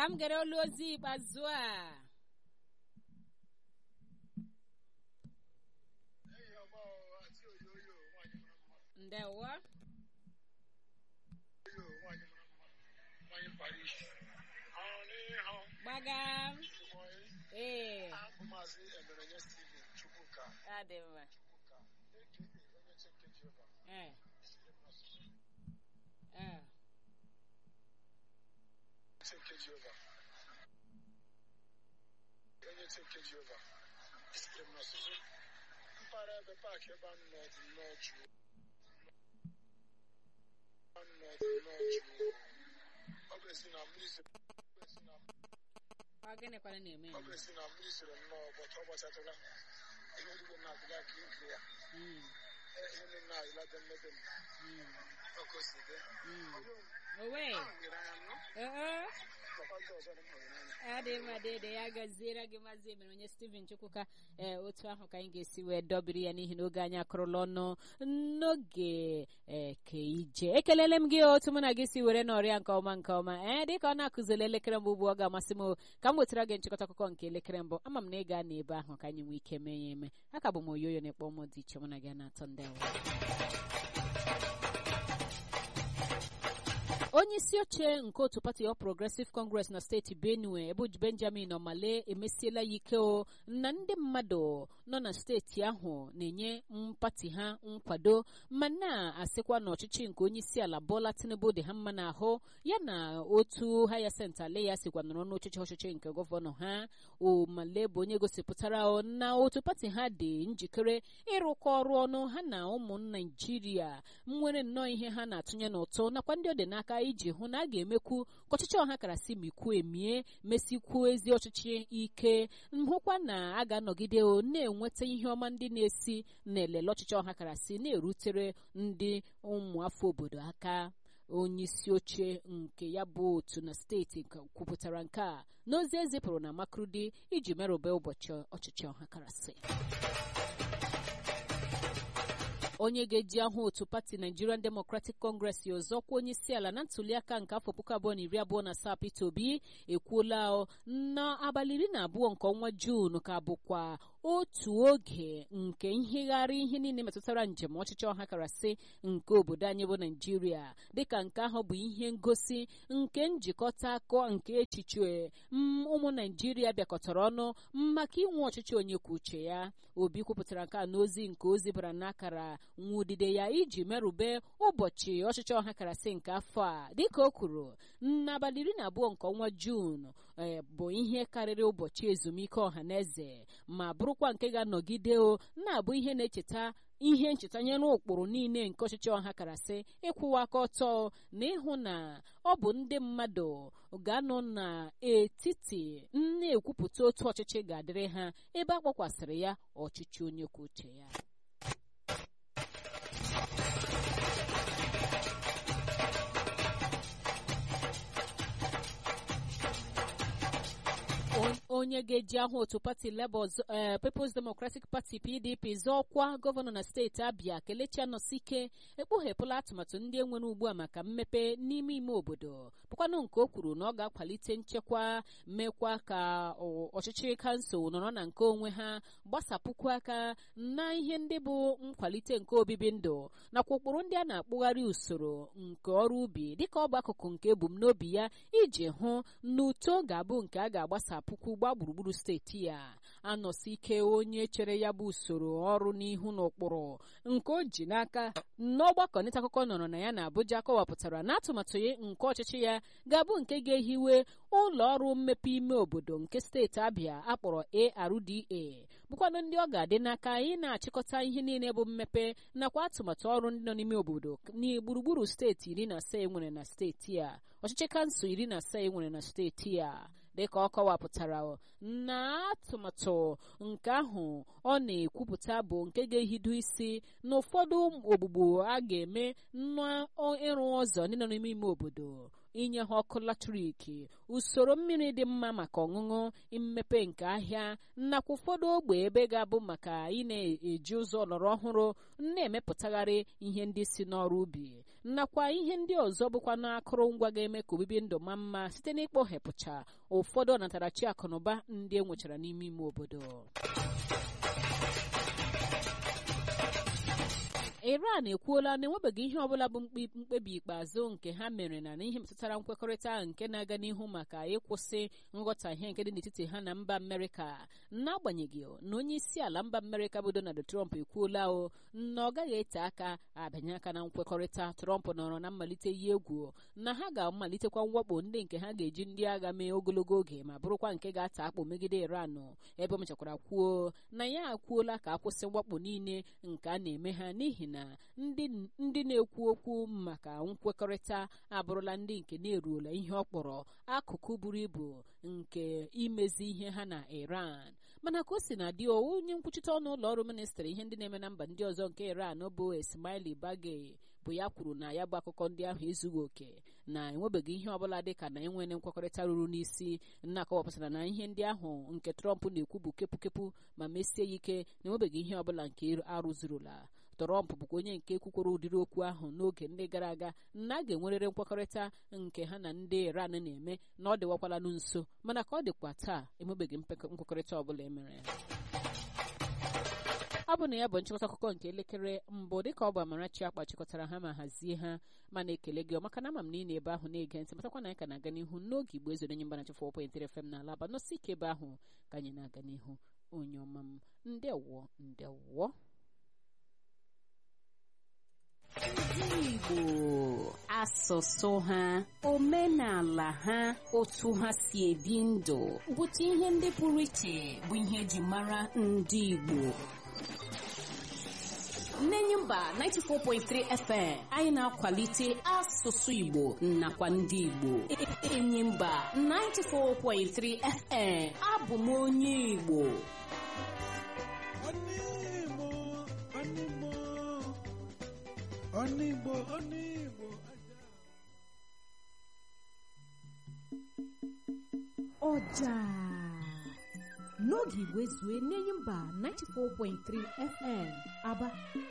ka m gere olu ozi ikpeazụ a ndewo gbaga ee adị mma ee ee onye teke Jehova sitere m n'ọsụsụ mpaghara ebe paakị ebe anụ n'ọdụ nnọọ jụụ anụ n'ọdụ nnọọ jụụ ọ bụ esi na mmiri zoro ọ bụ esi na ọ gịnịkwana na-eme ọ bụ esi na mmiri zoro nnọọ ụbọchị ọ gbachatụla ihe origbo na-adịla ka ike ya Mm, ihe ndị na-adịla dị mmebe m mm, ọkụ si dị mm. owe nwere anya nnụ ee ọkwa ndị ọzọ dị m hụrụ n'anya adị mma dede ya gaziere gị maazị emere onye steven chukwuka ee otu ahụ ka anyị ga-esi wee dọbiri ya n'ihi na oge anyị akụrụla ọnụ n'oge eke ije ekelele m gị otu mụ na gị si were n'ọrịa nke ọma nke ọma ee dịka ọ na-akụzili elekere mbụ ugbu ọ ga-amasị m ka m wetara gị nchịkọta akụkọ nke elekere mbụ ama m na ị ga na ebe ahụ ka anyị nwee ike mee ya eme aka bụ m oyoyo na-ekpọ ụmụ dị iche mụ na gị na-atọ ndị awa onye isi oche nke otu pati ọ progressive congress na steeti benue ebe benjamin omale emesiela ya ike o na ndị mmadụ nọ na steeti ahụ na-enye mpati ha nkwado ma na-asịkwa na ọchịchị nke onye isi ala bola tinubu dị ha mma n'ahụ ya na otu hayasent ale ya sikwa nọrọ n'ọchịchị ọchịchị nke gọvanọ ha omale bụ onye gosipụtara o na otu pati ha dị njikere ịrụkọ ọrụ ọnụ ha na ụmụ naijiria nwere nnọọ ihe ha na-atụnye n'ụtụ nakwa ndị ọ dị n'aka iji hụ na a ga-emekwu ka ọchịchị ọha karasị mikwu emie mesikwuo ezi ọchịchị ike nhụkwa na a ga-anọgide o na-enweta ihe ọma ndị na-esi na-elele ọchịchị ọha karasị na-erutere ndị ụmụafọ obodo aka onye isi oche nke ya bụ otu na steeti kwupụtara nke a n'ozi ezipụrụ na makrudi iji merụbe ụbọchị ọchịchị ọha karasị onye ga-eji ahụ otu pati nigerian democratic congress ọzọkwa onye isi ala na ntuliaka nke afọ puku abụọ na iri abụọ na asaa peter obi ekwuola na abalị iri na abụọ nke ọnwa juun ka bụkwa otu oge nke nhegharị ihe niile metụtara njem ọchịchị ọha karasị nke obodo anyị bụ naijiria dịka nke ahụ bụ ihe ngosi nke njikọta akọ nke echiche ụmụ naijiria bịakọtara ọnụ maka inwe ọchịchị onye kwuo uche ya obi kwupụtara nke a n'ozi nke ozi bara n'akara nwudide ya iji merube ụbọchị ọchịchị ọha karasị nke afọ a dịka o kwuru n'abalị iri na abụọ nke ọnwa juun bụ ihe karịrị ụbọchị ezumike ọha na eze ma bụrụkwa nke ga-anọgide o na-abụ ihe na-echeta ihe ncheta nyere ụkpụrụ niile nke ọchịchị ọha karasị ịkwụwa aka ọtọ na ịhụ na ọ bụ ndị mmadụ ga-anọ n'etiti na-ekwupụta otu ọchịchị ga-adịrị ha ebe a kpọkwasịrị ya ọchịchị onye kwuo uche ya onye ga-eji ahụ otu pati Labour People's Democratic Party PDP zọọkwa gọvanọ na steeti Abia Kelechi Anọsike ekpughepụla atụmatụ ndị enwere ugbu a maka mmepe n'ime ime obodo bụkwanụ nke o kwuru na ọ ga-akwalite nchekwa mekwa ka ọchịchị kansụl nọrọ na nke onwe ha gbasapụkwu aka na ihe ndị bụ nkwalite nke obibi ndụ nakwa ụkpụrụ ndị a na-akpụgharị usoro nke ọrụ ubi dịka ọ bụ akụkụ nke ebumnobi ya iji hụ na uto ga-abụ nke a ga-agbasa puku gbaa gburugburu steeti ya anọsi ike onye chere ya bụ usoro ọrụ n'ihu n'ụkpụrụ nke o ji n'aka n'ọgbakọ nta akụkọ nọrọ na ya na Abuja kọwapụtara na atụmatụ nke ọchịchị ya ga-abụ nke ga-ehiwe ụlọ ọrụ mmepe ime obodo nke steeti Abia akpọrọ ARDA bụkwanụ ndị ọ ga-adị n'aka ị na-achịkọta ihe niile bụ mmepe nakwa atụmatụ ọrụ ndị nọ n'ime obodo gburugburu steeti iri na asaa enwere na steeti a ọchịchị kansụl iri na asaa enwere na steeti a dịka ọ kọwapụtara na atụmatụ nke ahụ ọ na-ekwupụta bụ nke ga-ehido isi na ụfọdụ ogbugbo a ga-eme n'ịrụ ụzọ ndị nọ n'ime ime obodo inye ha ọkụ latrik usoro mmiri dị mma maka ọṅụṅụ mmepe nke ahịa nakwa ụfọdụ ogbe ebe ga-abụ maka ị na-eji ụzọ ọlọrọ ọhụrụ na-emepụtagharị ihe ndị si n'ọrụ ubi nakwa ihe ndị ọzọ bụkwa n'akụrụngwa ga-eme ka obibi ndụ ma mma site n'ịkpọghepụcha ụfọdụ ọnatarachi akụnụba ndị e nwechara n'ime ime obodo iran ekwuola na enwebeghị ihe ọbụla bụ mkpebi ikpeazụ nke ha mere na n'ihe metụtara nkwekọrịta nke na-aga n'ihu maka ịkwụsị nghọtahie nke dị n'etiti ha na mba amerịka n'agbanyeghị na onye isi ala mba amerịka bụ donald trump ekwuola o na ọ gaghị ete aka abịanye aka na nkwekọrịta trump nọrọ na mmalite yi egwu na ha ga-amalitekwa mwakpo ndị nke ha ga-eji ndị agha mee ogologo oge ma bụrụkwa nke ga-ata akpụ megide iran ebe o mechakwara kwuo na ya akwuola ka akwụsị mwakpo niile nke a na-eme ha n'ihi na ndị na-ekwu okwu maka nkwekọrịta abụrụla ndị nke na-eruola ihe ọ kpọrọ akụkụ buru ibu nke imezi ihe ha na iran mana ka o si na dị onye nkwuchite ọnụ ụlọ ọrụ ministrị ihe ndị na-eme na mba ndị ọzọ nke iran bụ esmaili bagei bụ ya kwuru na ya bụ akụkọ ndị ahụ ezughị oke na enwebeghị ihe ọbụla dị ka na enwere nkwekọrịta ruru n'isi na-akọwapụtara na ihe ndị ahụ nke trọmp na-ekwu bụ kepụkepụ ma mesie ya ike na enwebeghị ihe ọbụla nke arụzurula trọmp bụkwa onye nke kwukworo ụdịrị okwu ahụ n'oge ndị gara aga na a ga-enwerịrị nkwekọrịta nke ha na ndị iran na-eme na ọ dịwakwalanụ nso mana ka ọ dịkwa taa enwebeghị nkwekọrịta ọbụla emere ọ bụ na ya bụ nchịkọta akụkọ nke elekere mbụ dịka ọ bụ Amarachi akpa chịkọtara ha ma hazie ha mana ekele gị maka na ama m na ị na ebe ahụ na-ege ntị matakwa na anyị ka na-aga n'ihu n'oge igbo ezo onye mgbana chefụ 4.3 FM n'ala aba nọsi ike ebe ahụ ka anyị na-aga n'ihu onye ọma m ndewo ndewo ndị Igbo asụsụ ha omenala ha otu ha si ebi ndụ bụta ihe ndị pụrụ iche bụ ihe eji mara ndị Igbo Nnenye mba 94.3 FM anyị na-akwalite asụsụ Igbo nakwa ndị Igbo enyi mba 94.3 FM abụ m onye Igbo Onigbo, onigbo. ọja n'oge igwe zue n'enyi mba 94.3 FM aba